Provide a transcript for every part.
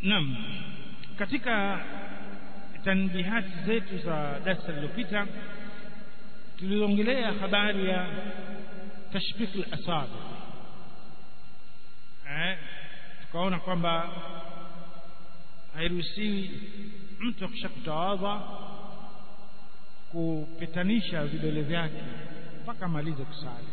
Naam katika tanbihati zetu za darasa lililopita tuliongelea habari ya tashbik al-asabi eh tukaona kwamba hairuhusiwi mtu akishakutawadha kupitanisha vidole vyake mpaka amalize kusali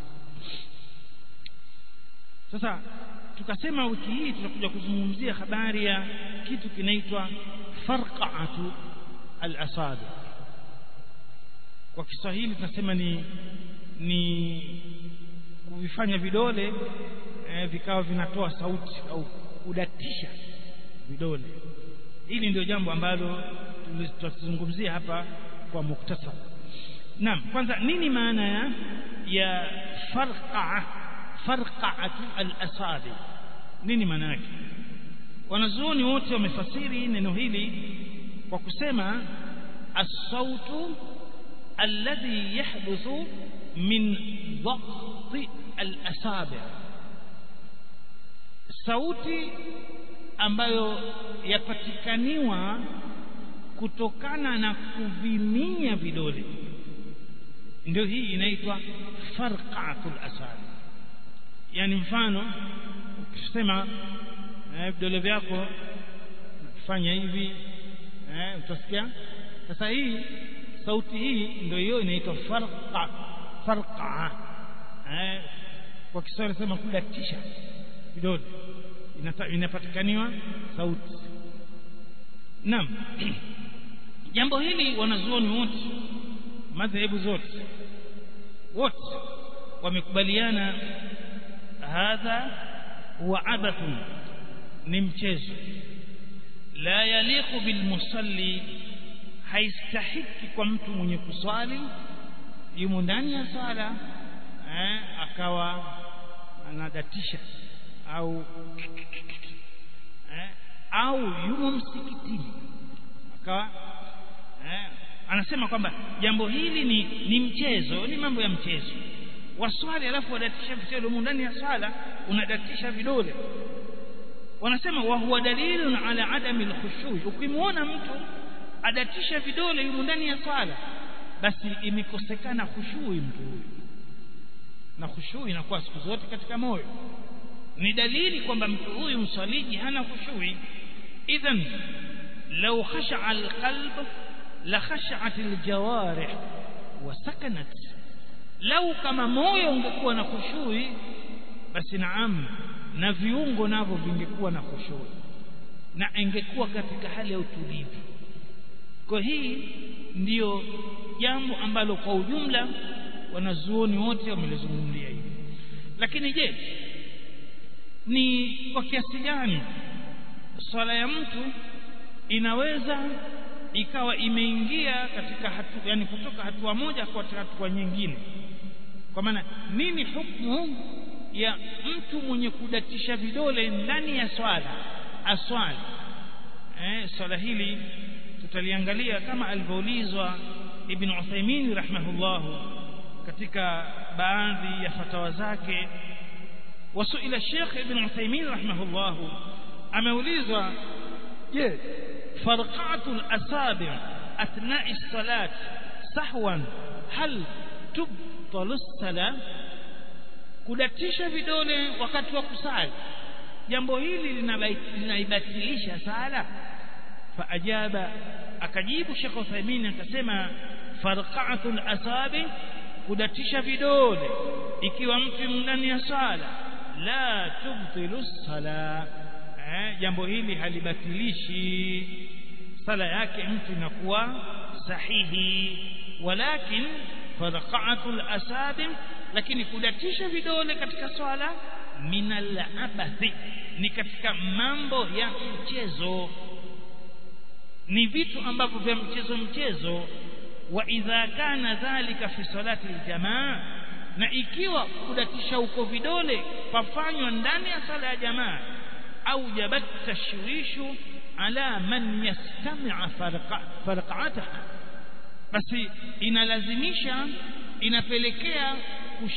sasa tukasema wiki hii tutakuja kuzungumzia habari ya kitu kinaitwa farqa'atu al-asabi kwa Kiswahili tunasema ni ni kuvifanya vidole eh, vikawa vinatoa sauti au kudatisha vidole hili ndio jambo ambalo tutazungumzia hapa kwa muktasar naam kwanza nini maana ya ya farqa farqa'atu al-asabi nini maana yake wanazuoni wote wamefasiri neno hili kwa kusema as-sautu alladhi yahduthu min dhaqti al-asabi sauti ambayo yapatikaniwa kutokana na kuviminya vidole ndio hii inaitwa farqatul asabi yani mfano ukisema eh, vidole vyako fanya hivi eh, utasikia sasa hii sauti hii ndio hiyo inaitwa farqa farqa eh, kwa Kiswahili sema kudatisha vidole inapatikaniwa sauti naam jambo hili wanazuoni wote madhehebu zote wote wamekubaliana hadha huwa abathun ni mchezo la yaliqu bilmusalli haistahiki kwa mtu mwenye kuswali yumo ndani ya sala eh, akawa anadatisha au eh, au yumo msikitini akawa eh, anasema kwamba jambo hili ni, ni mchezo ni mambo ya mchezo waswali alafu wadatisha vitendo ndani ya swala unadatisha vidole wanasema wa huwa dalilun ala adami alkhushu ukimwona mtu adatisha vidole yumo ndani ya swala basi imekosekana khushui mtu huyu na khushu inakuwa siku zote katika moyo ni dalili kwamba mtu huyu mswaliji hana khushui idhan law khasha'a alqalb la khasha'at aljawarih wa sakanat lau kama moyo ungekuwa na khushui basi naam na viungo navyo vingekuwa na khushui na ingekuwa katika hali ya utulivu kwa hii ndiyo jambo ambalo kwa ujumla wanazuoni wote wamelizungumzia hivi lakini je ni kwa kiasi gani swala ya mtu inaweza ikawa imeingia katika hatu, yani kutoka hatua moja kwa hatua nyingine kwa maana nini hukumu ya mtu mwenye kudatisha vidole ndani ya swala aswali eh swala hili tutaliangalia kama alivyoulizwa ibn Uthaymeen rahimahullah katika baadhi ya fatawa zake wasuila Sheikh ibn Uthaymeen rahimahullah ameulizwa je farqatul asabi' athna'i as-salat sahwan hal tubtalu as-salat kudatisha vidole wakati wa kusali jambo hili linaibatilisha sala faajaba akajibu Sheikh Uthaymeen akasema farqatul asabi kudatisha vidole ikiwa mtu ndani ya sala la tubtilu sala eh, jambo hili halibatilishi sala yake mtu inakuwa sahihi walakin farqatul asabi lakini kudatisha vidole katika swala minal abathi ni katika mambo ya mchezo ni vitu ambavyo vya mchezo mchezo wa idha kana dhalika fi salati aljamaa na ikiwa kudatisha huko vidole pafanywa ndani ya sala ya jamaa au jabat tashwishu ala man yastami'a farqa'ataha basi inalazimisha inapelekea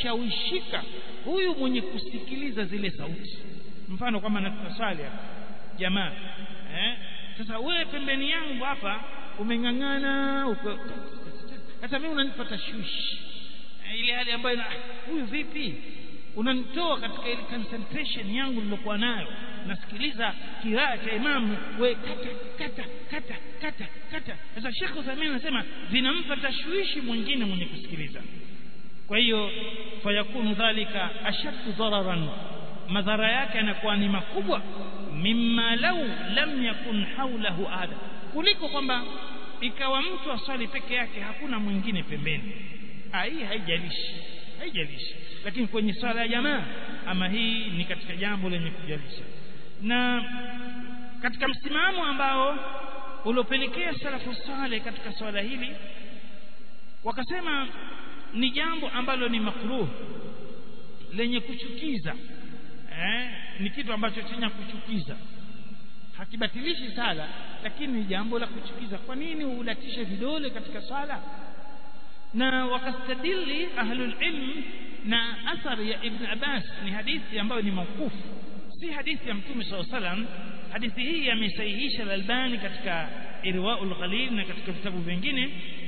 kushawishika huyu mwenye kusikiliza zile sauti mfano kama natusali hapa jamaa eh sasa wewe pembeni yangu hapa umeng'ang'ana uko hata mimi unanipa tashwishi eh, ile hali ambayo na huyu vipi unanitoa katika ile concentration yangu nilokuwa nayo nasikiliza kiraa cha imamu we kata kata kata kata kata sasa Sheikh Uthaymeen anasema vinampa tashwishi mwingine mwenye kusikiliza kwa hiyo fayakunu dhalika ashaddu dararan madhara yake yanakuwa ni makubwa mimma lau lam yakun haulahu ada kuliko kwamba ikawa mtu aswali peke yake hakuna mwingine pembeni hii haijalishi haijalishi lakini kwenye swala ya jamaa ama hii ni katika jambo lenye kujalisha na katika msimamo ambao uliopelekea salafu saleh katika swala hili wakasema ni jambo ambalo ni makruh lenye kuchukiza eh, ni kitu ambacho chenye kuchukiza hakibatilishi sala lakini ni jambo la kuchukiza kwa nini ulatishe vidole katika swala na wakastadili ahlul ilm na athari ya ibn Abbas ni hadithi ambayo ni maukufu si hadithi ya mtume SAW salam hadithi hii amesahihisha al-Albani katika Irwaul Ghalil na katika vitabu vingine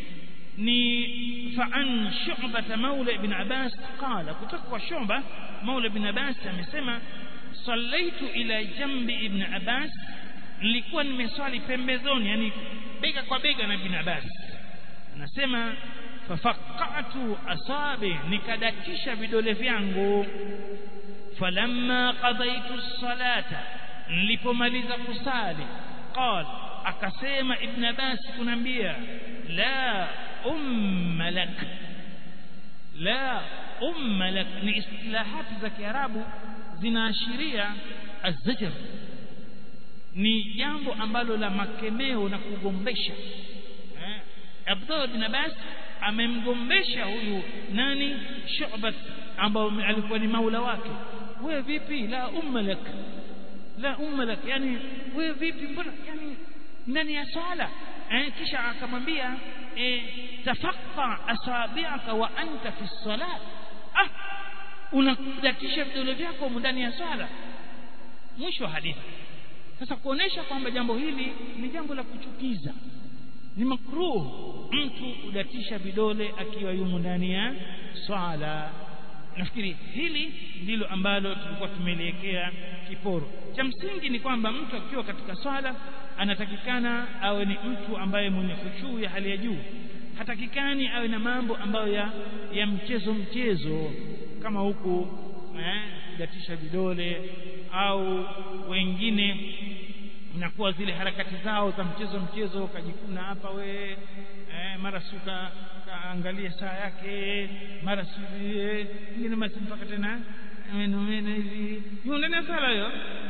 ni fa'an Shu'bah Maula ibn Abbas qala kutoka kwa Shu'bah Maula ibn Abbas amesema sallaitu ila jambi ibn Abbas nilikuwa nimeswali pembezoni yani bega kwa bega na ibn Abbas anasema fafaqatu asabi nikadatisha vidole vyangu falamma qadaitu salata nilipomaliza kusali qal akasema ibn Abbas kunambia la umma lak la umma lak ni istilahati za kiarabu zinaashiria azajr ni jambo ambalo la makemeo na kugombesha eh Abdullah bin Abbas amemgombesha huyu nani Shu'bat ambao alikuwa ni maula wake wewe vipi la umma lak la umma lak yani wewe vipi mbona yani ndani ya swala eh kisha akamwambia eh tafaqqa asabi'aka wa anta fi salat ah unakudatisha vidole vyako ndani ya swala mwisho wa hadithi sasa kuonesha kwamba jambo hili ni jambo la kuchukiza ni makruh mtu kudatisha vidole akiwa yumo ndani ya swala nafikiri hili ndilo ambalo tulikuwa tumeliwekea kiporo cha msingi ni kwamba mtu akiwa katika swala anatakikana awe ni mtu ambaye mwenye kushuu ya hali ya juu hatakikani awe na mambo ambayo ya, ya mchezo mchezo kama huku eh, kudatisha vidole au wengine inakuwa zile harakati zao za mchezo mchezo kajikuna hapa we eh, mara suka kaangalia saa yake mara si ingine basi mpaka tena meno meno hivi hiyo ndani ya sala hiyo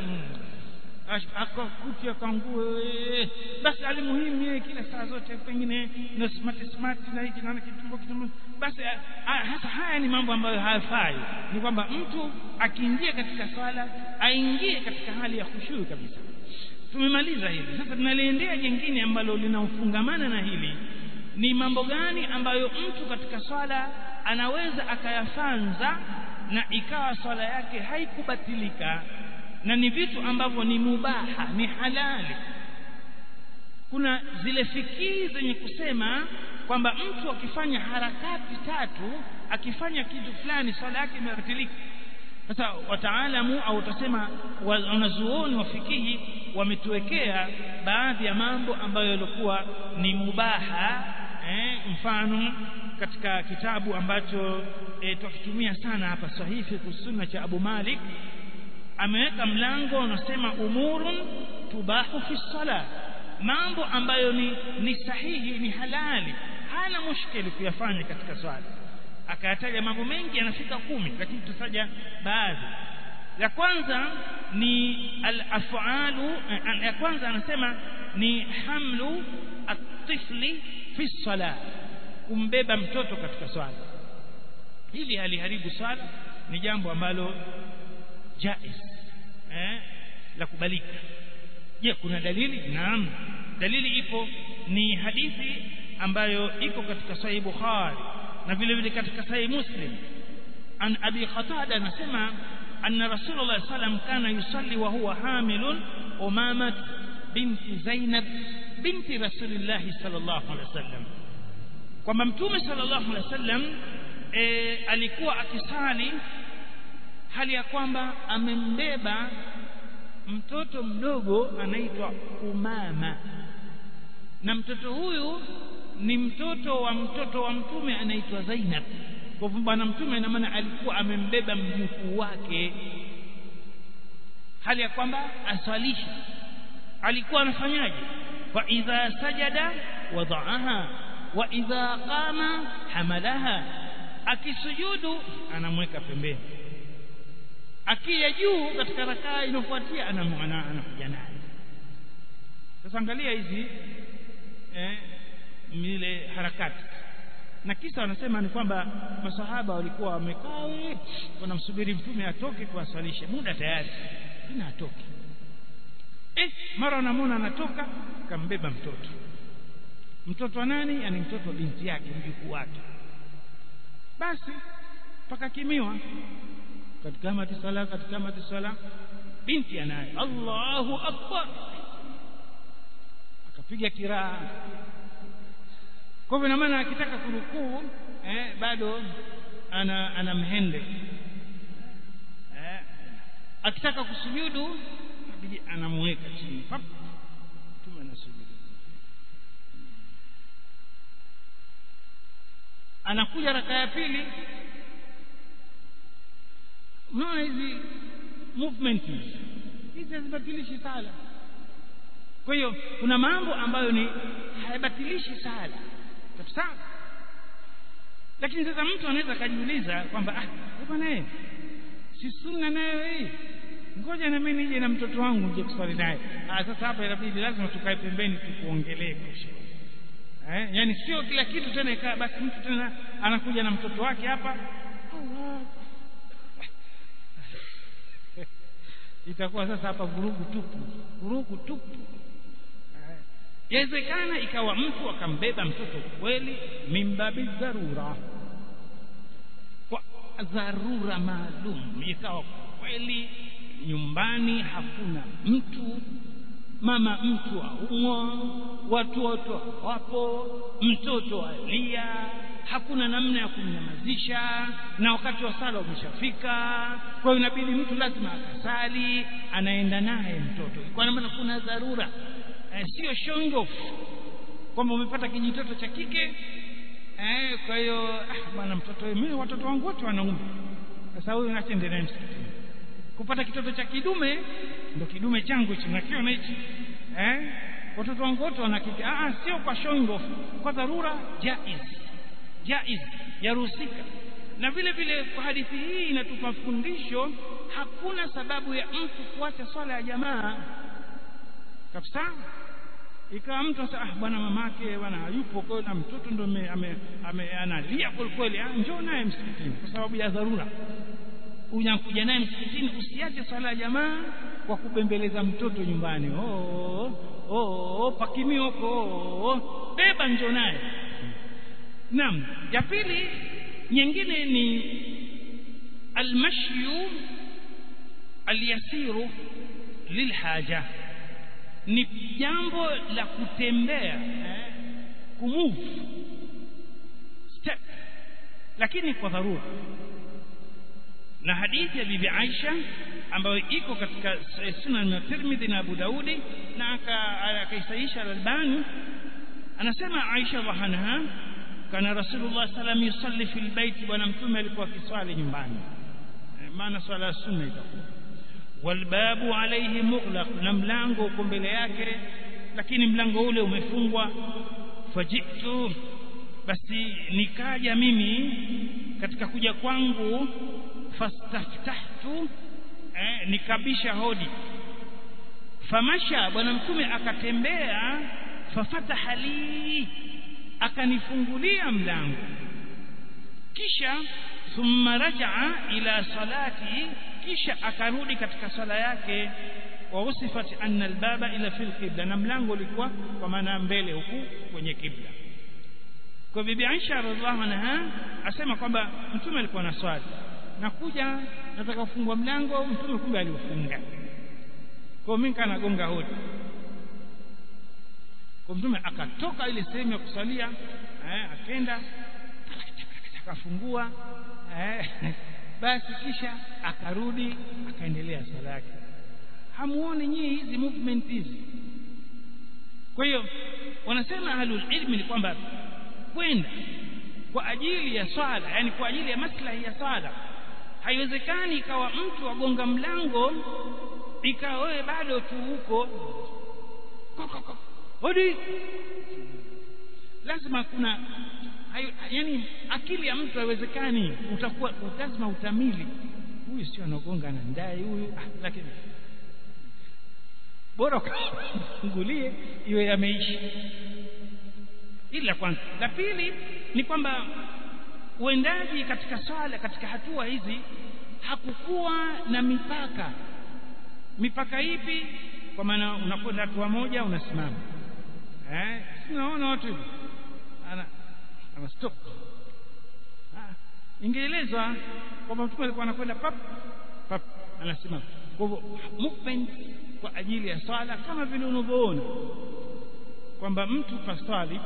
akakuti akangue basi alimuhimu yeye kila saa zote pengine na smart smart na hiki na kitumbo kitumbo basi hasa haya ni mambo ambayo hayafai ni kwamba mtu akiingia katika swala aingie katika hali ya khushu kabisa tumemaliza hili sasa tunaliendea jingine ambalo linafungamana na hili ni mambo gani ambayo mtu katika swala anaweza akayafanza na ikawa swala yake haikubatilika na ni vitu ambavyo ni mubaha ni halali kuna zile fikiri zenye kusema kwamba mtu akifanya harakati tatu akifanya kitu fulani swala yake imebatilika sasa wataalamu au utasema wanazuoni wa fikihi wametuwekea baadhi ya mambo ambayo yalikuwa ni mubaha eh, mfano katika kitabu ambacho eh, tukitumia sana hapa sahihi sunna cha Abu Malik ameweka mlango unasema umurun tubahu fi sala mambo ambayo ni, ni sahihi ni halali hana mushkili kuyafanya katika swala akayataja mambo mengi yanafika kumi lakini tutaja baadhi la kwanza ni al-af'alu ya kwanza anasema ni hamlu at-tifli fi salah kumbeba mtoto katika swala hili haliharibu swala ni jambo ambalo jaiz eh la kubalika je kuna dalili naam dalili ipo ni hadithi ambayo iko katika sahih bukhari na vile vile katika sahih muslim an abi qatada anasema anna rasulullah sallam kana yusalli wa huwa hamilun umama binti zainab binti rasulillah sallallahu alaihi wasallam kwamba mtume sallallahu alaihi wasallam e, alikuwa akisali hali ya kwamba amembeba mtoto mdogo anaitwa umama na mtoto huyu ni mtoto wa mtoto wa mtume anaitwa Zainab kwa hivyo bwana mtume ina maana alikuwa amembeba mjukuu wake hali ya kwamba aswalisha alikuwa anafanyaje wa idha sajada wadaaha wa idha qama hamalaha akisujudu anamweka pembeni akija juu katika rakaa inofuatia anakuja naye sasa angalia hizi eh, ile harakati na kisa wanasema ni kwamba masahaba walikuwa wamekaa wanamsubiri mtume atoke kuwasalisha muda tayari ina atoke eh mara wanamwona anatoka kambeba mtoto mtoto wa nani yani mtoto wa binti yake mjukuu wake basi pakakimiwa katika mati sala katika mati sala binti anaye Allahu akbar akapiga kiraa kwa hivyo maana akitaka kurukuu eh, bado ana ana mhende eh, akitaka kusujudu inabidi anamweka chini pap tume anasujudu anakuja raka ya pili unaona hizi movement hizi hizi hazibatilishi sala kwa hiyo kuna mambo ambayo ni hayabatilishi sala kabisa lakini sasa mtu anaweza akajiuliza kwamba ah bwana eh si sunna nayo hii ngoja na mimi nije na mtoto wangu nje kuswali naye ah sasa hapa inabidi lazima tukae pembeni tukuongelee kesho eh yani sio kila kitu tena ikaa basi mtu tena anakuja na mtoto wake hapa itakuwa sasa hapa vurugu tupu vurugu tupu yawezekana ikawa mtu akambeba mtoto kweli mimbabi dharura kwa dharura maalum ikawa kweli nyumbani hakuna mtu mama mtu aumwa watu wote wapo mtoto alia hakuna namna ya kumnyamazisha na wakati wa sala umeshafika kwa hiyo inabidi mtu lazima akasali anaenda naye mtoto kwa maana kuna dharura eh, sio showing off kwamba umepata kijitoto cha kike eh, kwa hiyo ah, bwana mtoto mimi watoto wangu wote wanaume sasa huyu nachende naye msikitini kupata kitoto cha kidume ndo kidume changu hichi nakiona hichi eh watoto wangu wote wana kike ah sio kwa showing off kwa dharura jaiz jaiz yaruhusika na vile vile kwa hadithi hii inatupa fundisho hakuna sababu ya mtu kuacha swala ya jamaa kabisa ikawa mtu sasa ah bwana mamake bwana hayupo kwa na mtoto ndo ame, ame, analia kweli kweli ah njoo naye msikitini kwa sababu ya dharura unakuja naye msikitini usiache swala ya jamaa kwa kubembeleza mtoto nyumbani oh oh, oh pakimi huko oh, beba njoo naye naam ya pili nyingine ni almashyu alyasiru lilhaja ni jambo la kutembea eh, kumove step lakini kwa dharura na hadithi ya bibi Aisha ambayo iko katika sunan ya Tirmidhi na Abu Daudi na akaisaisha al-Albani anasema Aisha radhiallahu kana Rasulullah sallam yusalli fil bait bwana mtume alikuwa akiswali nyumbani maana swala sunna itakuwa walbabu alayhi mughlaq na mlango uko mbele yake lakini mlango ule umefungwa fajitu basi nikaja mimi katika kuja kwangu fastaftahtu eh, nikabisha hodi famasha bwana mtume akatembea fafataha li akanifungulia mlango kisha thumma rajaa ila salati kisha akarudi katika sala yake wa usifat anna albaba ila fil qibla na mlango ulikuwa kwa maana mbele huku kwenye kibla kwa bibi Aisha radhiallahu anha asema kwamba mtume alikuwa na swali nakuja nataka kufungua mlango mtume kumbe aliufunga kwa mimi kanagonga hodi kwa mtume akatoka ile sehemu ya kusalia eh, akenda akafungua eh, basi kisha akarudi akaendelea swala yake hamuoni nyinyi hizi movement hizi kwa hiyo wanasema ahlul ilmi ni kwamba kwenda kwa ajili ya swala yani kwa ajili ya maslahi ya swala haiwezekani ikawa mtu agonga mlango ikawa wewe bado tu huko hodi lazima kuna hayo, yani akili ya mtu haiwezekani utakuwa lazima utamili huyu sio anagonga na ndai huyu ah, lakini bora ukafungulie iwe yameishi ili la kwanza la pili ni kwamba uendaji katika swala katika hatua hizi hakukuwa na mipaka mipaka ipi kwa maana unakwenda hatua moja unasimama eh sinaona watu hivi ana ana stop ah ingeelezwa kwamba mtume alikuwa anakwenda pap pap anasimama kwa hivyo movement kwa ajili ya swala kama vile unavyoona kwamba mtu paswali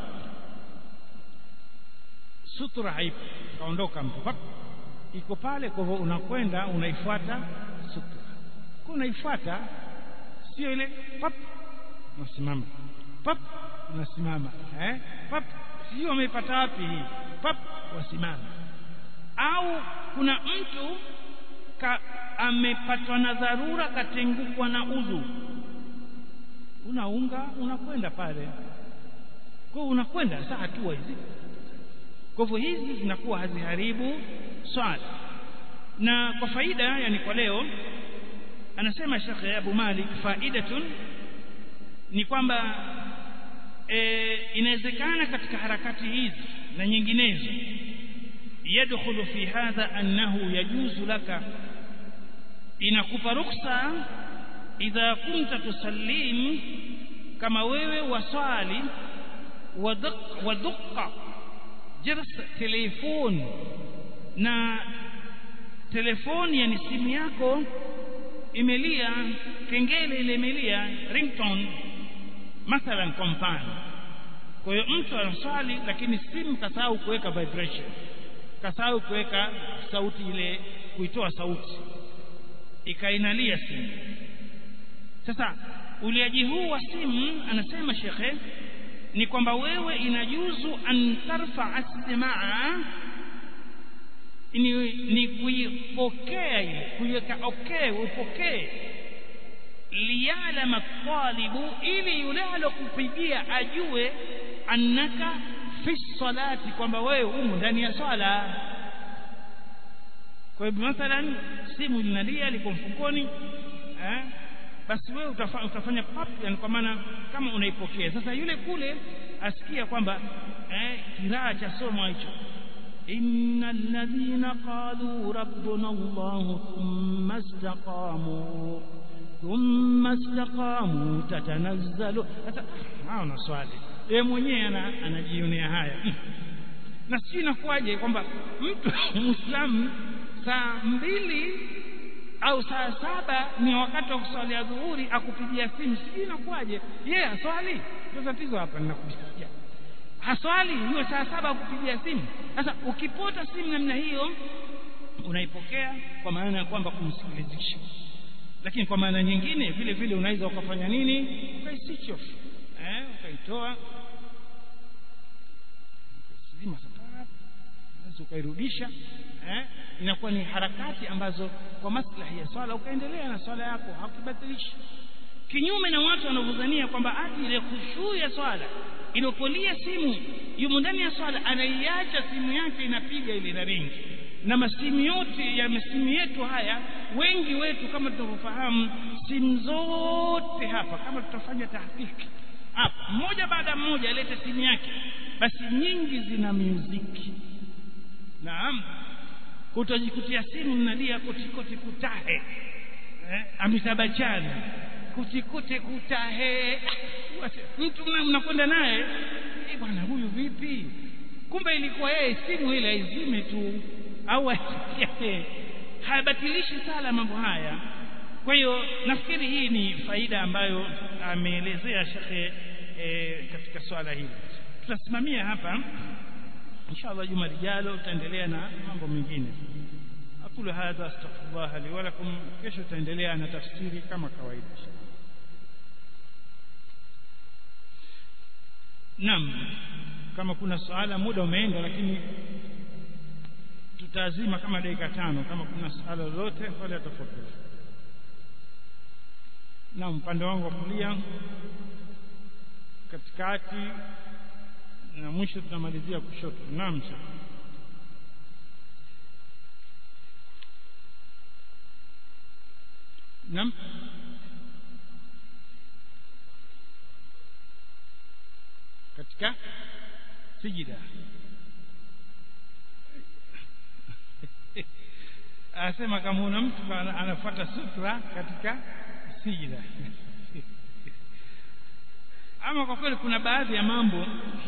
sutura haipo kaondoka mtu pap iko pale kwa hivyo unakwenda unaifuata sutura kwa unaifuata sio ile pap unasimama pap unasimama eh pap sio umeipata wapi hii pap wasimama au kuna mtu ka, amepatwa na dharura katengukwa na udhu unaunga unakwenda pale kwa unakwenda saa hatua hizi kwa hivyo hizi zinakuwa haziharibu swala na kwa faida yani kwa leo anasema Sheikh Abu Malik faidatun ni kwamba e, inawezekana katika harakati hizi na nyinginezo yadkhulu fi hadha annahu yajuzu laka inakupa ruksa idha kunta tusallim kama wewe waswali wadukka jirs telefon na telefoni yani simu yako imelia kengele ile imelia ringtone mathalan kwa mfano kwa hiyo mtu anaswali lakini simu kasahau kuweka vibration kasahau kuweka sauti ile kuitoa sauti ikainalia simu sasa uliaji huu wa simu anasema shekhe ni kwamba wewe inajuzu an tarfa istimaa ni, ni kuipokea ile kuiweka okay upokee liyalama talibu ili yule alokupigia ajue annaka fi salati kwamba wewe umo ndani ya swala kwa hivyo mathalan simu linalia liko mfukoni eh basi wewe utafanya, utafanya pap yani kwa maana kama unaipokea sasa yule kule asikia kwamba eh kiraa cha somo hicho innal ladhina qalu rabbuna allah thumma istaqamu thumma istaqamu tatanazzalu sasa haona swali yeye mwenyewe anajionea haya na sio inakuwaje kwamba mtu muislamu saa mbili au saa saba ni wakati wa kuswalia dhuhuri akupigia simu sijui inakuwaje yeye yeah, aswali ndio tatizo hapa ninakupigia haswali hiyo saa saba akupigia simu sasa ukipota simu namna hiyo unaipokea kwa maana ya kwamba kumsikilizisha lakini kwa maana nyingine vile vile unaweza ukafanya nini ukai off eh ukaitoa zima sasa ukairudisha eh inakuwa ni harakati ambazo kwa maslahi ya swala ukaendelea na swala yako hakubatilishi kinyume na watu wanavyodhania kwamba ati ile khushu ya swala iliyopolia simu yumo ndani ya swala anaiacha simu yake inapiga ile na ringi na masimu yote ya masimu yetu haya wengi wetu kama tunavyofahamu simu zote hapa kama tutafanya tahqiqi hapa mmoja baada mmoja alete simu yake basi nyingi zina muziki naam kutojikutia simu mnalia kotikoti kutahe eh, amitabachana kutikute kutahe mtu mnakwenda naye eh, bwana huyu vipi kumbe ilikuwa yeye simu ile aizime tu au asikie hayabatilishi sala mambo haya kwa hiyo nafikiri hii ni faida ambayo ameelezea shekhe e, katika swala hili tutasimamia hapa inshallah juma lijalo tutaendelea na mambo mengine aqulu hadha astaghfirullah li wa lakum kesho tutaendelea na tafsiri kama kawaida Naam kama kuna swala muda umeenda lakini tutazima kama dakika tano kama kuna swala lolote wale atafakari na upande wangu wa kulia katikati na mwisho tunamalizia kushoto naam naam katika sijida anasema kama una mtu anafuata sutra katika sijida ama kwa kweli kuna baadhi ya mambo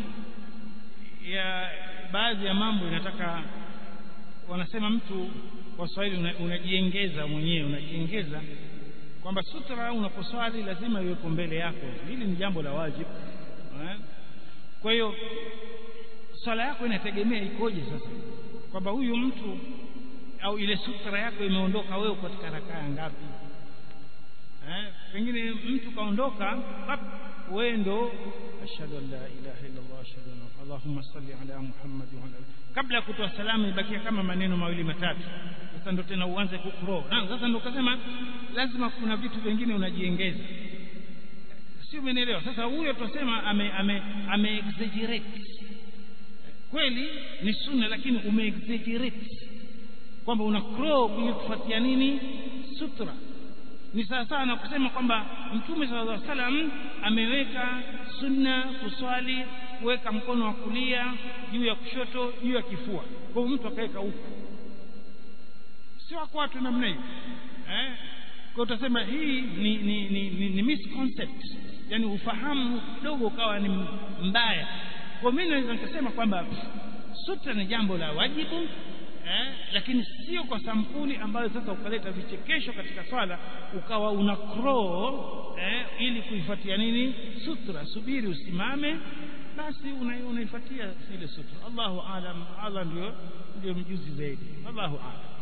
ya baadhi ya mambo inataka wanasema mtu kwa Swahili unajiengeza mwenyewe unajiengeza kwamba sutra unaposwali lazima iwepo mbele yako hili ni jambo la wajibu kwa hiyo swala yako inategemea ikoje sasa kwamba huyu mtu au ile sutra yako imeondoka wewe katika rakaa ngapi eh pengine mtu kaondoka wewe ndo ashhadu an la ilaha illa allah ashhadu anna allahumma salli ala muhammad wa ala kabla ya kutoa salamu ibakia kama maneno mawili matatu sasa ndo tena uanze kukro na sasa ndo kasema lazima kuna vitu vingine unajiengeza si umenielewa sasa huyo tutasema ame ame, ame exaggerate kweli ni sunna lakini ume exaggerate kwamba una crow ili kufuatia nini sutra ni sawa sawa na kusema kwamba mtume sallallahu alaihi wasallam ameweka sunna kuswali kuweka mkono wa kulia juu ya kushoto juu ya kifua kwa mtu akaweka huku sio kwa watu namna hiyo eh kwa utasema hii ni ni, ni, ni, ni misconcept yani ufahamu kidogo ukawa ni mbaya kwa mimi naweza nikasema kwamba sutra ni jambo la wajibu eh, lakini sio kwa sampuli ambayo sasa ukaleta vichekesho katika swala ukawa una crow eh, ili kuifuatia nini sutra subiri usimame basi unaifuatia ile sutra Allahu alam Allah ndio ndio mjuzi zaidi Allahu alam